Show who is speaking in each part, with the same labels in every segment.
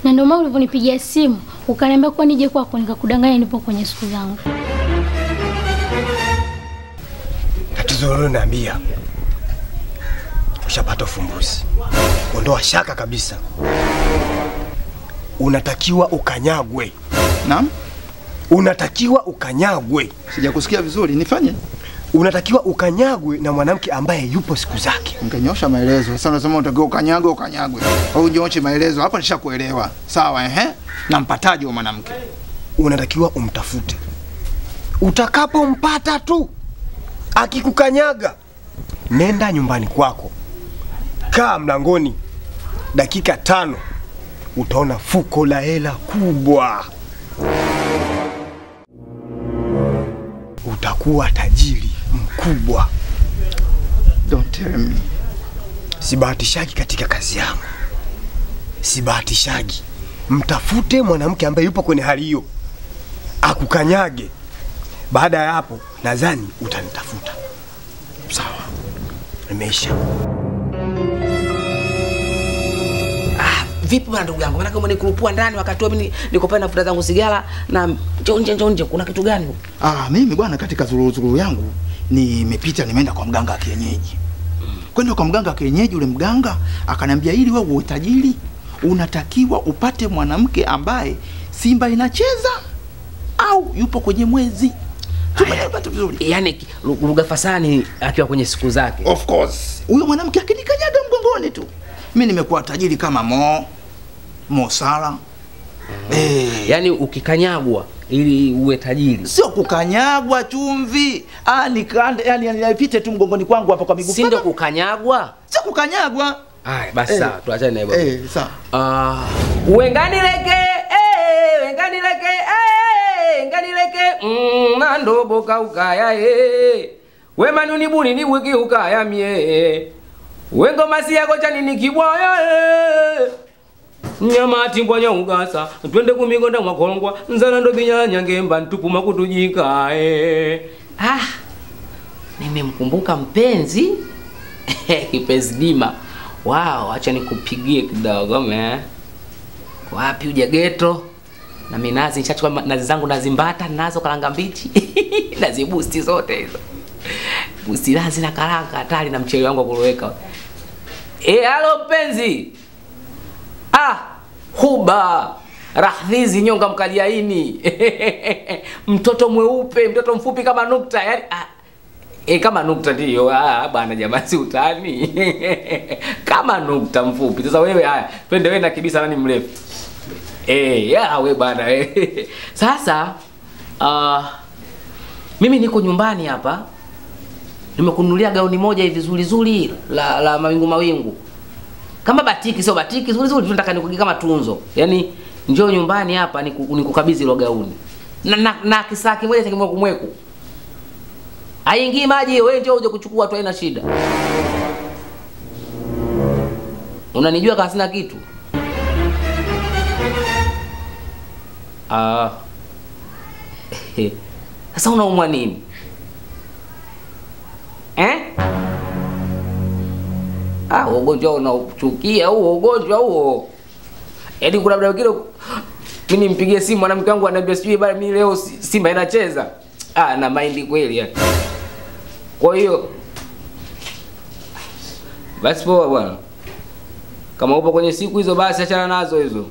Speaker 1: na ndio maana ulivyonipigia simu ukaniambia kuwa nije kwako, nikakudanganya nipo kwenye siku zangu.
Speaker 2: Tatizo lolo naambia, ushapata ufumbuzi. Ondoa shaka kabisa, unatakiwa ukanyagwe,
Speaker 3: Naam,
Speaker 2: unatakiwa ukanyagwe,
Speaker 3: sijakusikia vizuri. Nifanye
Speaker 2: unatakiwa ukanyagwe na mwanamke ambaye yupo siku zake.
Speaker 3: Ungenyosha maelezo. Sasa unasema unatakiwa ukanyagwe ukanyagwe. Au unyoshe maelezo. Hapa nishakuelewa. Sawa ehe. Nampataje huyo mwanamke?
Speaker 2: Unatakiwa umtafute, utakapompata tu akikukanyaga, nenda nyumbani kwako, kaa mlangoni dakika tano, utaona fuko la hela kubwa, utakuwa tajiri mkubwa.
Speaker 3: Don't tell me.
Speaker 2: Sibahatishagi katika kazi yangu, sibahatishagi. Mtafute mwanamke ambaye yupo kwenye hali hiyo, akukanyage. Baada ya hapo, nadhani utanitafuta. Sawa, imeisha.
Speaker 4: Vipi bwana ndugu yangu? Maana umenikurupua ndani wakati huo mimi niko pale nafuta zangu sigara na njoo nje njoo nje kuna kitu gani? huko?
Speaker 3: Ah, mimi bwana, katika zuruzuru yangu nimepita, nimeenda kwa mganga wa kienyeji. Kwenda kwa mganga wa kienyeji, ule mganga akaniambia, ili wewe uwe tajiri unatakiwa upate mwanamke ambaye Simba inacheza au yupo kwenye mwezi. Tumeelewana vizuri?
Speaker 4: Yaani ki- lu- lugha fasani akiwa kwenye siku zake.
Speaker 3: Of course. Huyo mwanamke akinikanyaga mgongoni tu, mimi nimekuwa tajiri kama Mo Mo Salah. Eh,
Speaker 4: Yaani ukikanyagwa ili uwe tajiri.
Speaker 3: sio kukanyagwa chumvi. Ah, nikande yani yani nipite tu mgongoni kwangu hapa kwa miguu.
Speaker 4: Si ndio kukanyagwa?
Speaker 3: Sio kukanyagwa.
Speaker 4: Haya basi
Speaker 3: Eh.
Speaker 4: sawa, tuachane na hivyo.
Speaker 3: Eh, sawa.
Speaker 4: Ah, wenganileke eh, wenganileke eh, wenganileke mm, nandobo kaukaya eh. Wemanuni buni ni wiki ukaya mie wengo masi yako chani ni kibwaya eh. nyama timbwanya ugasa twende kumigonda mwakolongwa nzana ndo binyanya ngemba ntupuma kutujika eh. ah nimemkumbuka mpenzi kipenzi dima wow acha nikupigie kidogo me wapi uja geto na minazi nishachukua ma- nazi zangu nazimbata nazo karanga mbichi nazibusti zote hizo busti nazi na karanga hatari na mchele wangu wa kuloweka e halo mpenzi ah huba rahdhizi nyonga mkaliaini mtoto mweupe mtoto mfupi kama nukta yani ah, E, kama nukta ndiyo. Ah, bwana jamani, si utani kama nukta mfupi. Sasa wewe, haya twende wewe na kibisa, nani mrefu? Eh, ya we bwana eh. Sasa uh, mimi niko nyumbani hapa, nimekununulia gauni moja hivi zuri zuri la, la mawingu mawingu kama batiki, sio batiki zuri zuri, tunataka nikugie kama tunzo. Yaani njoo nyumbani hapa niku- nikukabidhi hilo gauni na, na, na kisaa kimoja cha kimweku mweku haingii maji, wewe ndio uje kuchukua tu, haina shida. Unanijua kama sina kitu ah. Sasa unaumwa nini eh? Ah, ugonjwa unauchukia huo ugonjwa huo. Yaani kuna muda mwingine mimi nimpigie simu mwanamke wangu ananiambia sijui bana mimi leo Si- Simba inacheza. Ah, na mind kweli yani. Kwa hiyo basi poa bwana. Kama upo kwenye siku hizo basi achana nazo hizo.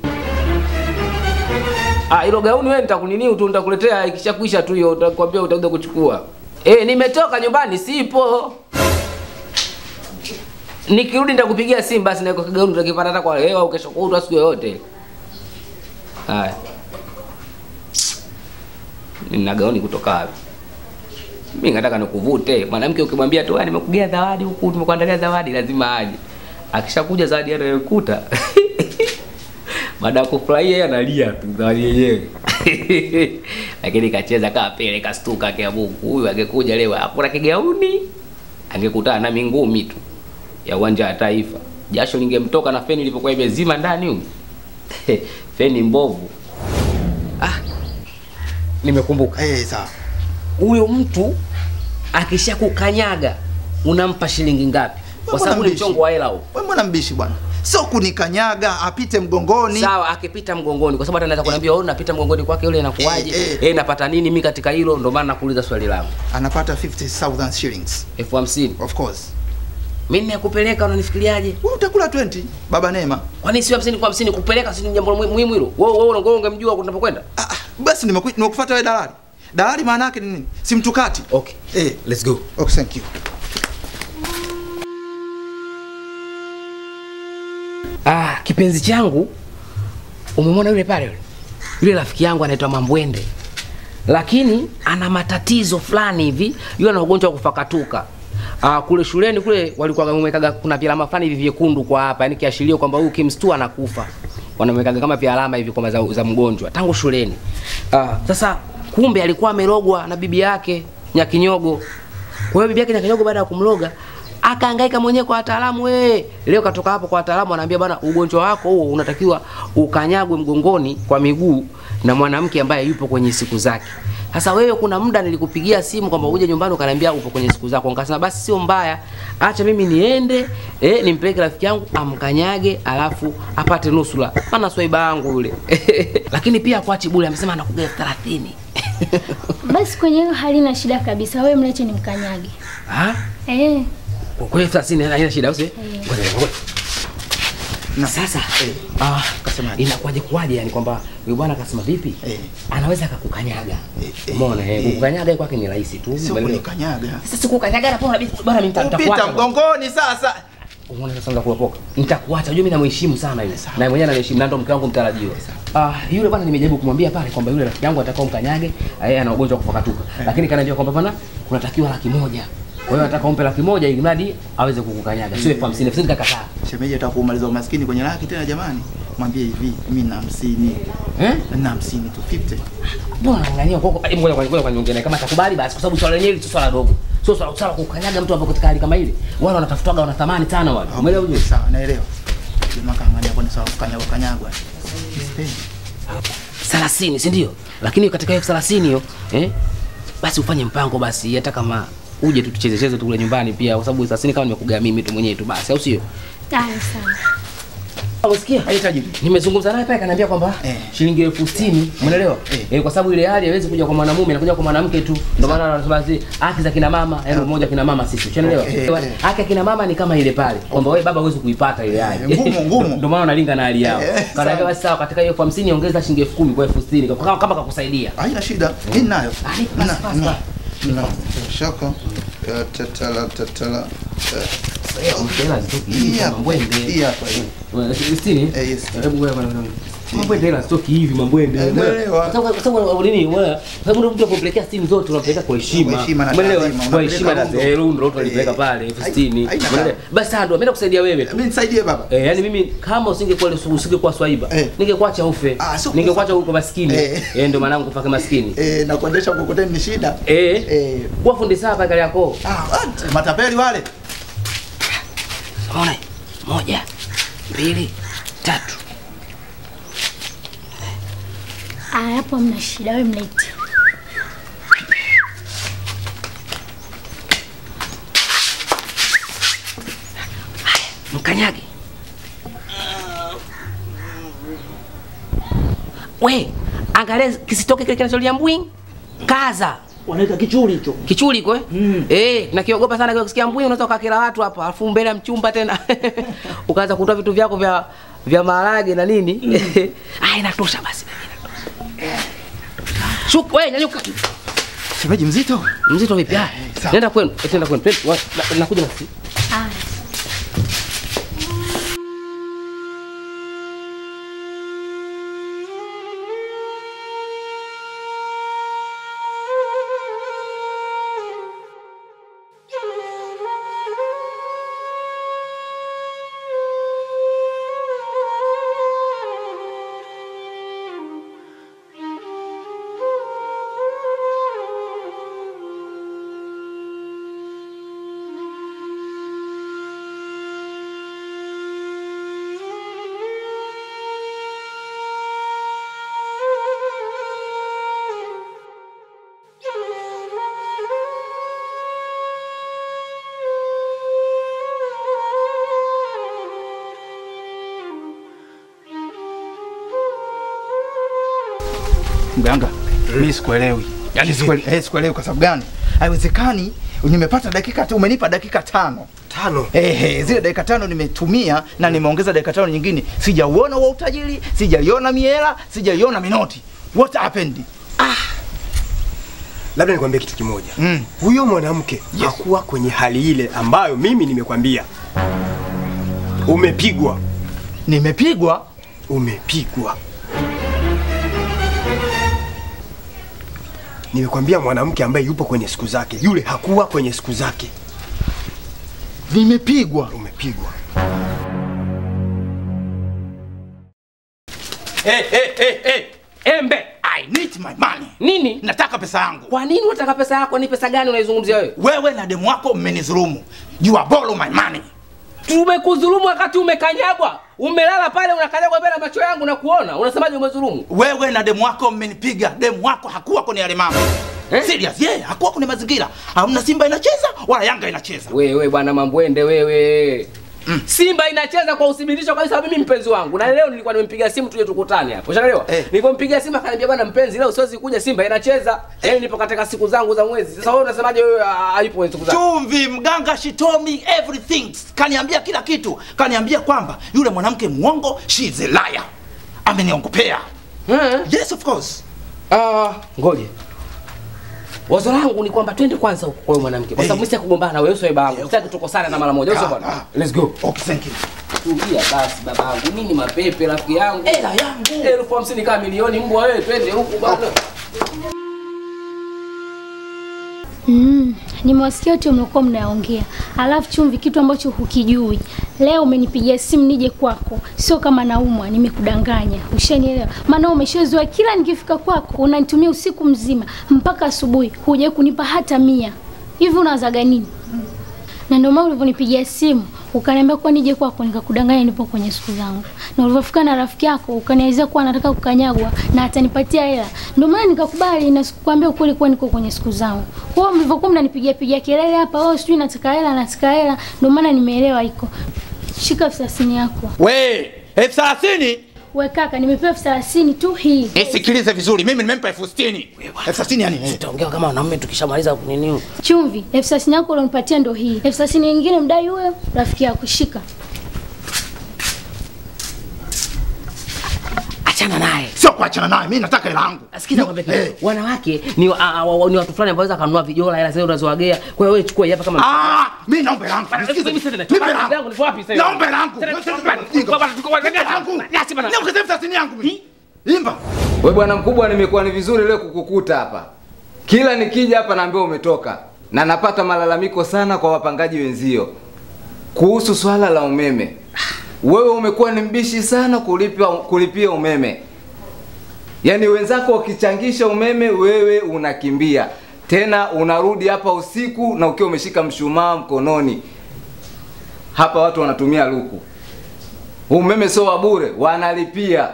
Speaker 4: Ah, hilo gauni wewe nitakunini tu nitakuletea ikishakwisha tu hiyo utakwambia utakuja kuchukua. Eh, nimetoka nyumbani sipo. Nikirudi nitakupigia simu basi na iko kigauni utakipata hata kwa leo au kesho kutwa siku yoyote. Haya. Nina gauni kutoka wapi? Mimi nataka nikuvute. Mwanamke ukimwambia tu "Ah, nimekugia zawadi huku, nimekuandalia zawadi lazima aje. Akishakuja zawadi anayokuta. Baada ya kufurahia yeye analia tu zawadi yenyewe. Lakini kacheza kama pele kastuka kia Mungu. Huyu angekuja leo hakuna kigauni. Angekutana na mingumi tu ya uwanja wa taifa. Jasho lingemtoka na feni ilivyokuwa imezima ndani huko. feni mbovu. Ah. Nimekumbuka.
Speaker 3: Eh, sawa.
Speaker 4: Huyo mtu akishakukanyaga unampa shilingi ngapi? Kwa
Speaker 3: Mbona
Speaker 4: sababu ni
Speaker 3: mbishi?
Speaker 4: mchongo wa hela huo.
Speaker 3: Wewe mbona mbishi bwana? sio kunikanyaga, apite mgongoni.
Speaker 4: Sawa, akipita mgongoni, kwa sababu hata naweza kuniambia wewe unapita mgongoni kwake yule inakuwaje?
Speaker 3: Eh,
Speaker 4: Eh,
Speaker 3: eh.
Speaker 4: napata nini mimi katika hilo? Ndio maana nakuuliza swali langu.
Speaker 3: Anapata 50,000 shillings
Speaker 4: elfu hamsini
Speaker 3: of course.
Speaker 4: mimi nakupeleka, unanifikiriaje?
Speaker 3: Wewe utakula 20 baba Neema.
Speaker 4: Kwani si hamsini kwa hamsini kupeleka si ni jambo muhimu muhimu hilo? Wewe wewe ungo ungemjua tunapokwenda?
Speaker 3: Ah, ah, basi nimeku- nimekufuata wewe dalali. Dalali maana yake ni nini? Si mtukati.
Speaker 4: Okay.
Speaker 3: Eh,
Speaker 4: Let's go.
Speaker 3: okay, thank you.
Speaker 4: Ah, kipenzi changu umemwona yule pale yule? Yule rafiki yangu anaitwa Mambwende. Lakini ana matatizo fulani hivi, yule ana ugonjwa wa kufakatuka. Ah, kule shuleni kule walikuwa wamewekaga kuna vialama fulani hivi vyekundu kwa hapa, yani kiashirio kwamba huyu kimstua anakufa. Wanamwekaga kama vialama hivi kwamba za, za mgonjwa tangu shuleni. Ah, sasa kumbe alikuwa amerogwa na bibi yake Nyakinyogo. Kwa hiyo bibi yake Nyakinyogo baada ya kumloga akahangaika mwenyewe kwa wataalamu we. Leo katoka hapo kwa wataalamu anaambia bana, ugonjwa wako huo unatakiwa ukanyagwe mgongoni kwa miguu na mwanamke ambaye yupo kwenye siku zake. Sasa wewe, kuna muda nilikupigia simu kwamba uje nyumbani ukaniambia upo kwenye siku zako, nikasema basi sio mbaya, acha mimi niende eh, nimpeleke rafiki yangu amkanyage, alafu apate nusura, maana swaiba yangu yule lakini pia kwachi bure, amesema anakuga elfu thelathini
Speaker 1: Basi kwenye hilo halina shida kabisa, wewe mleche nimkanyage.
Speaker 4: Ah?
Speaker 1: Eh,
Speaker 4: Kwa kweli elfu thelathini haina shida, au si? Ngoja, ngoja.
Speaker 3: Na
Speaker 4: Sasa
Speaker 3: Eh.
Speaker 4: ah,
Speaker 3: Kasemaje?
Speaker 4: inakuwaje kuwaje yani kwamba huyu bwana akasema vipi?
Speaker 3: Eh.
Speaker 4: Anaweza akakukanyaga.
Speaker 3: Eh, eh,
Speaker 4: Umeona eh,
Speaker 3: eh.
Speaker 4: kukanyaga kwake ni rahisi tu.
Speaker 3: sio
Speaker 4: umeelewa?
Speaker 3: kunikanyaga.
Speaker 4: Sasa sikukanyaga na pona bwana mimi nita-
Speaker 3: Upita
Speaker 4: nitakuacha. bwana.
Speaker 3: mgongoni sasa.
Speaker 4: Umeona sasa ndo kulopoka. Nitakuacha. Unajua mimi namheshimu sana yule. Na mwenyewe ananiheshimu na ndo mke wangu mtarajiwa. Ah, yule bwana nimejaribu kumwambia pale kwamba yule rafiki yangu atakao mkanyage, yeye ana ugonjwa wa kufakatuka. Lakini kaniambia kwamba bwana kunatakiwa laki moja. Kwa hiyo nataka umpe laki moja ili mradi aweze kukukanyaga. Sio elfu hamsini. Elfu hamsini kakataa.
Speaker 3: Shemeji ataka kumaliza umaskini kwenye laki tena jamani. Mwambie hivi, mimi na 50.
Speaker 4: Eh?
Speaker 3: Na 50 tu 50.
Speaker 4: Mbona unang'ania kwa kwa ngoja kwa ngoja kwa nyongea kama atakubali basi kwa sababu swala lenyewe sio swala dogo. Sio swala swala kukanyaga mtu hapo katika hali kama ile. Wale wanatafutwaga wana thamani sana wale. Umeelewa
Speaker 3: Okay,
Speaker 4: ujue?
Speaker 3: Sawa, naelewa. Jamaa kaangalia kwa ni sawa kukanyagwa kanyagwa. Sipendi.
Speaker 4: 30, si ndio? Lakini katika hiyo 30 hiyo, eh? Basi ufanye mpango basi hata kama uje tu tucheze cheze tu kule nyumbani pia kwa sababu 30 kama nimekugaa mimi tu mwenyewe tu basi au sio?
Speaker 1: haya sawa.
Speaker 4: Unasikia?
Speaker 3: Haihitaji.
Speaker 4: Nimezungumza naye pale kaniambia kwamba
Speaker 3: Eh.
Speaker 4: shilingi elfu sitini umeelewa?
Speaker 3: Eh.
Speaker 4: Eh, kwa sababu ile hali haiwezi kuja kwa mwanamume inakuja kwa mwanamke tu. Ndio maana anasema zi haki za kina mama, yaani mmoja kina mama sisi. Unaelewa?
Speaker 3: Okay, eh.
Speaker 4: Haki ya kina mama ni kama ile pale. Kwamba wewe baba huwezi kuipata ile hali.
Speaker 3: Eh, ngumu, ngumu.
Speaker 4: Ndio maana unalinga na hali yao.
Speaker 3: Eh,
Speaker 4: Kanaambia
Speaker 3: sawa.
Speaker 4: basi sawa katika hiyo elfu hamsini ongeza shilingi elfu kumi kwa elfu sitini kama kama kakusaidia.
Speaker 3: Haina shida. Mimi nayo.
Speaker 4: Ah, ni pass,
Speaker 3: Na-
Speaker 4: pass,
Speaker 3: na-
Speaker 4: pass.
Speaker 3: na- Shaka. Eh, Tatala tatala. Eh,
Speaker 4: Hela zitoki
Speaker 3: Hii
Speaker 4: hivi
Speaker 3: hapa.
Speaker 4: kama mbwende.
Speaker 3: Hii hapa hii.
Speaker 4: Wewe, Sitini?
Speaker 3: Eh, yes.
Speaker 4: Hebu wewe bwana. Mambwende hela zitoki hivi mambwende.
Speaker 3: Eh, umeelewa.
Speaker 4: Kwa sababu- kwa sababu nini? Wewe, kwa sababu ndio mtu akumpelekea sitini zote unampeleka kwa heshima.
Speaker 3: Kwa heshima na
Speaker 4: Umeelewa?
Speaker 3: taadhima,
Speaker 4: Kwa heshima na
Speaker 3: unapeleka
Speaker 4: eh,
Speaker 3: rundo.
Speaker 4: rundo watu walipeleka
Speaker 3: Eh,
Speaker 4: pale elfu
Speaker 3: hai-
Speaker 4: sitini.
Speaker 3: haina
Speaker 4: Umeelewa?
Speaker 3: tabu.
Speaker 4: Basi sasa ndio ameenda kusaidia wewe tu.
Speaker 3: Mimi nisaidie baba.
Speaker 4: Eh, yani mimi kama usingekuwa usingekuwa swaiba,
Speaker 3: Eh.
Speaker 4: ningekuacha ufe.
Speaker 3: Ah, sio
Speaker 4: Ningekuacha huko maskini.
Speaker 3: Eh.
Speaker 4: Eh, ndio maana kufaka maskini.
Speaker 3: Eh, na kuendesha mkokoteni ni shida.
Speaker 4: Eh.
Speaker 3: Eh.
Speaker 4: Kwa fundi saa pale yako.
Speaker 3: Ah, what? matapeli wale.
Speaker 4: Unaona? Moja, mbili, tatu.
Speaker 1: Aya, hapo hamna shida, wewe mlete.
Speaker 4: mkanyage. We, angalia kisitoke kile kinacholia mbwing. Kaza.
Speaker 5: wanaita kichuri hicho.
Speaker 4: Kichuli kwa mm. Eh, nakiogopa sana kwa kusikia mbwing unaweza ukakera watu hapa, alafu mbele ya mchumba tena. Ukaanza kutoa vitu vyako vya vya maharage na nini. Ah, inatosha basi. inatosha. Shuka, wewe nyanyuka.
Speaker 3: Shemeji mzito.
Speaker 4: Mzito vipi? Ah,
Speaker 3: sawa.
Speaker 4: Nenda kwenu, eh, nenda kwenu. Twende, wa- na- Nakuja na sisi.
Speaker 1: Aya.
Speaker 3: Mganga, mimi sikuelewi. Yaani sikuelewi, eh, sikuelewi kwa sababu gani? Haiwezekani nimepata dakika tu, umenipa dakika tano.
Speaker 2: Tano.
Speaker 3: Ehe, zile dakika tano nimetumia na nimeongeza dakika tano nyingine. Sijauona wa utajiri, sijaiona miela, sijaiona minoti. What happened?
Speaker 2: Labda nikwambie kitu kimoja.
Speaker 3: Mm.
Speaker 2: Huyo mwanamke hakuwa kwenye hali ile ambayo mimi nimekwambia. Umepigwa,
Speaker 3: Nimepigwa.
Speaker 2: umepigwa. Nimekwambia mwanamke ambaye yupo kwenye siku zake, yule hakuwa kwenye siku zake.
Speaker 3: Nimepigwa.
Speaker 2: Umepigwa.
Speaker 3: Hey, hey, hey, hey.
Speaker 4: Embe.
Speaker 3: I need my money.
Speaker 4: Nini?
Speaker 3: Nataka pesa yangu.
Speaker 4: Kwa nini unataka pesa yako? Ni pesa gani unaizungumzia wewe?
Speaker 3: Wewe na demu wako mmenidhulumu. You are borrow my money.
Speaker 4: Tumekudhulumu wakati umekanyagwa. Umelala pale unakanyagwa mbele ya macho yangu na kuona. Unasemaje umedhulumu?
Speaker 3: Wewe na demu wako mmenipiga. Demu wako hakuwa kwenye yale mambo.
Speaker 4: Eh?
Speaker 3: Serious, yeah, hakuwa kwenye mazingira. Hamna Simba inacheza wala Yanga inacheza.
Speaker 4: Wewe bwana Mambwende wewe. Simba inacheza kwa uthibitisho kabisa mimi mpenzi wangu. Na leo nilikuwa nimempigia simu tuje tukutane hapo. Unaelewa?
Speaker 3: Eh.
Speaker 4: Nilipompigia simu akaniambia bwana mpenzi leo siwezi kuja Simba inacheza. Yaani nipo katika siku zangu za mwezi. Sasa wewe unasemaje wewe ah, hayupo kwenye siku zake?
Speaker 3: Chumvi mganga she told me everything. Kaniambia kila kitu. Kaniambia kwamba yule mwanamke muongo, she is a liar. Ameniongopea.
Speaker 4: Eh?
Speaker 3: Yes of course.
Speaker 4: Ah, ngoje. Wazo langu ni kwamba twende kwanza huko kwa huyo mwanamke. Kwa sababu mimi sitaki kugombana na wewe sio babangu. Sitaki tukosane na mara moja. Sio
Speaker 3: Ah,
Speaker 4: bwana.
Speaker 3: ah.
Speaker 4: Let's go.
Speaker 3: Okay, thank you.
Speaker 4: Tulia basi babangu. Nini mapepe rafiki yangu?
Speaker 3: Hela yangu.
Speaker 4: Elfu hamsini kama milioni mbwa wewe twende huku bwana.
Speaker 1: Mm, nimewasikia wote mlikuwa mnaongea. Alafu Chumvi, kitu ambacho hukijui, leo umenipigia simu nije kwako, sio kama naumwa, nimekudanganya. Ushanielewa? Maana umeshazoea kila nikifika kwako unanitumia usiku mzima mpaka asubuhi, hujawahi kunipa hata mia. Hivi unawazaga nini? Na ndio maana ulivyonipigia simu ukaniambia kuwa nije kwako, nikakudanganya nipo kwenye siku zangu, na ulivyofika na rafiki yako ukanielezea kuwa anataka kukanyagwa na atanipatia hela, ndio maana nikakubali na sikukwambia ukweli kuwa niko kwenye siku zangu. Kwa hiyo mlivyokuwa mnanipigia pigia kelele hapa, oh, sijui nataka hela, nataka hela, ndio maana nimeelewa iko. Shika elfu thelathini yako.
Speaker 3: We, elfu thelathini?
Speaker 1: We kaka, nimepewa elfu thelathini tu hii.
Speaker 3: Eh, sikilize vizuri. Mimi nimempa elfu sitini. Elfu thelathini yani? eh.
Speaker 4: Tutaongea kama wanaume tukishamaliza kunini.
Speaker 1: Chumvi, elfu thelathini yako ulionipatia ndo hii. Elfu thelathini nyingine mdai huyo rafiki yako, shika.
Speaker 4: Achana naye.
Speaker 3: Sio kuachana naye. Mimi nataka hela yangu.
Speaker 4: Sikiza kwambia
Speaker 3: Eh.
Speaker 4: kitu. Wanawake ni wa- a- a- ni watu fulani ambao wanaweza kanunua vijola hela zile unazowagea. Kwa hiyo wewe chukua hii hapa kama
Speaker 3: Ah, mimi naomba hela yangu. Nisikize.
Speaker 4: Mimi sasa
Speaker 3: Nipe hela yangu.
Speaker 4: yangu ni wapi sasa?
Speaker 3: Naomba hela yangu.
Speaker 4: Sasa,
Speaker 3: Nipe
Speaker 4: bwana,
Speaker 3: hela
Speaker 4: bwana, tuko- bwana,
Speaker 3: yangu.
Speaker 4: bwana,
Speaker 3: Niongeze elfu thelathini yangu mimi. Imba.
Speaker 5: We bwana mkubwa, nimekuwa ni vizuri leo kukukuta hapa. Kila nikija hapa naambiwa umetoka, na napata malalamiko sana kwa wapangaji wenzio kuhusu swala la umeme. Wewe umekuwa ni mbishi sana kulipia, kulipia umeme, yaani wenzako wakichangisha umeme, wewe unakimbia tena, unarudi hapa usiku na ukiwa umeshika mshumaa mkononi. Hapa watu wanatumia luku, umeme sio wa bure, wanalipia.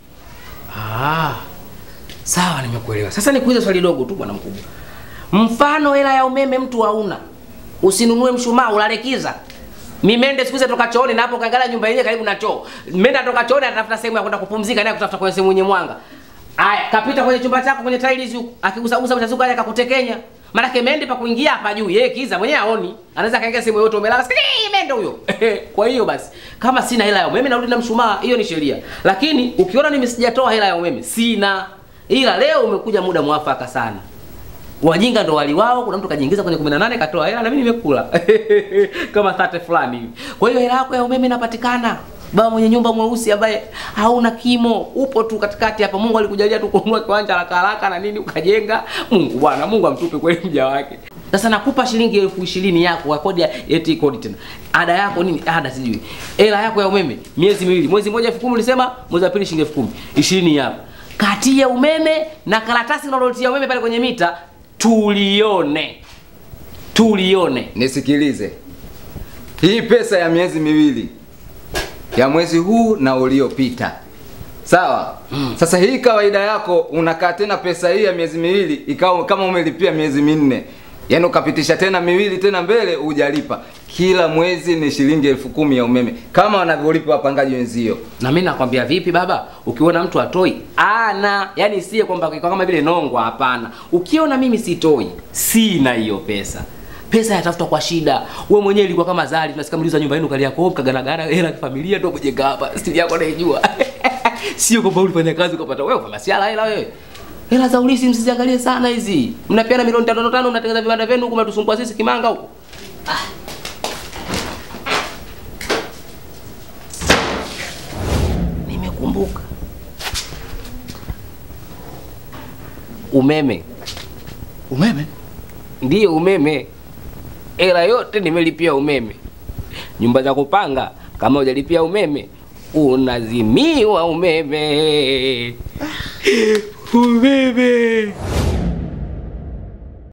Speaker 4: Ah. Sawa nimekuelewa. Sasa nikuulize swali dogo tu bwana mkubwa. Mfano hela ya umeme mtu hauna. Usinunue mshumaa ulalekiza. Mimende siku hizi toka chooni na hapo kaangalia nyumba yenyewe karibu na choo. Menda toka chooni anatafuta sehemu ya kwenda kupumzika na kutafuta kwenye sehemu yenye mwanga. Aya, kapita kwenye chumba chako kwenye tiles huko, akigusagusa mtazuka aje akakutekenya. Maana mende pa kuingia hapa juu, yeye kiza mwenyewe aoni. Anaweza kaingia sehemu yote umelala, sikii mende huyo. Kwa hiyo basi, kama sina hela ya umeme narudi na mshumaa, hiyo ni sheria. Lakini ukiona mimi sijatoa hela ya umeme, sina. Ila leo umekuja muda mwafaka sana. Wajinga ndo wali wao, kuna mtu kajiingiza kwenye 18 katoa hela na mimi nimekula. Kama 30 fulani hivi. Kwa hiyo hela yako ya umeme inapatikana. Baba mwenye nyumba mweusi ambaye hauna kimo, upo tu katikati hapa. Mungu alikujalia tu kununua kiwanja haraka haraka na nini ukajenga. Mungu bwana, Mungu amtupe kweli mja wake. Sasa nakupa shilingi elfu ishirini yako kwa kodi ya eti kodi tena. Ada yako nini? Ada sijui. Hela yako ya umeme miezi miwili. Mwezi mmoja elfu kumi ulisema, mwezi wa pili shilingi elfu kumi. Ishirini hapa. Kati ya umeme na karatasi unalotia umeme pale kwenye mita tulione. Tulione.
Speaker 5: Nisikilize, hii pesa ya miezi miwili ya mwezi huu na uliopita, sawa? Sasa hii kawaida yako unakaa tena pesa hii ya miezi miwili ikawa kama umelipia miezi minne. yaani ukapitisha tena miwili tena mbele hujalipa. Kila mwezi ni shilingi elfu kumi ya umeme kama wanavyolipa wapangaji wenzio.
Speaker 4: Na mimi nakwambia vipi baba, ukiona mtu atoi ana, yani sie kwamba kwa kama vile nongwa, hapana. Ukiona mimi sitoi, sina hiyo pesa. Pesa yatafuta kwa shida. Wewe mwenyewe ilikuwa kama zali, tunasikia mliza nyumba yenu kali yako mkaganagana hela ya familia ndio kujenga hapa. Stili yako naijua. Sio kwamba ulifanya kazi ukapata wewe kwa masiala hela wewe. Hela za ulisi msiziangalie sana hizi. Mnapeana milioni tano tano mnatengeneza viwanda vyenu huku mnatusumbua sisi kimanga huko. Nimekumbuka. Umeme.
Speaker 3: Umeme?
Speaker 4: Ndiyo umeme. Hela yote nimelipia umeme. Nyumba za kupanga kama hujalipia umeme unazimiwa umeme. Umeme.